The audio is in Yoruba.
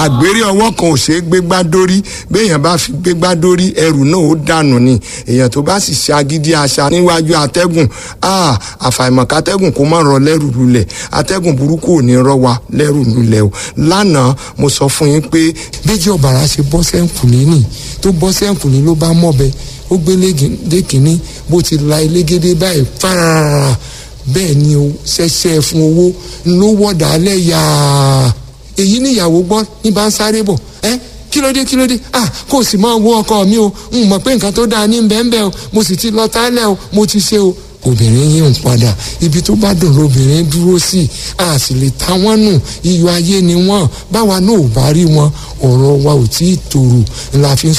àgbèrè ọwọ́ kan ò ṣeé gbégbá dórí béèyàn bá fi gbégbá dórí ẹrù náà ó dànù ni èèyàn tó bá sì ṣe agídí àṣà níwájú atẹ́gùn àfàìmọ̀ kátẹ́gùn kó má rọ lẹ́rù lulẹ̀ atẹ́gùn burúkú ò ní rọ wa lẹ́rù lulẹ̀ o lánàá mo sọ fún yín pé méjì ọ̀bàrà ṣe bọ́ sẹ́ǹkùlé nì tó bọ́ sẹ́ǹkùlé ló bá mọ̀bẹ ó gbé lé kínní bó ti la elégédé báyìí fárárá bẹ́ẹ̀ ni o ṣẹṣẹ fún owó ló wọ̀dà alẹ́ yàá èyí níyàwó gbọ́ ní bá ń sáré bọ̀ ẹ́ kí ló dé kí ló dé ah kò sì máa wo ọkọ mi o n mọ̀ pé nǹkan tó dáa ní bẹ́ẹ̀nbẹ́ẹ́ o mo sì ti lọ tálẹ̀ o mo ti ṣe o obìnrin yìí ń padà ibi tó bá dùn lóbìnrin dúró sí a sì lè ta wọ́n nù iyọ̀ ayé ni wọ́n báwa náà ò bá rí wọn ọ̀rọ̀ wa ò tí ì tòrò la fi ń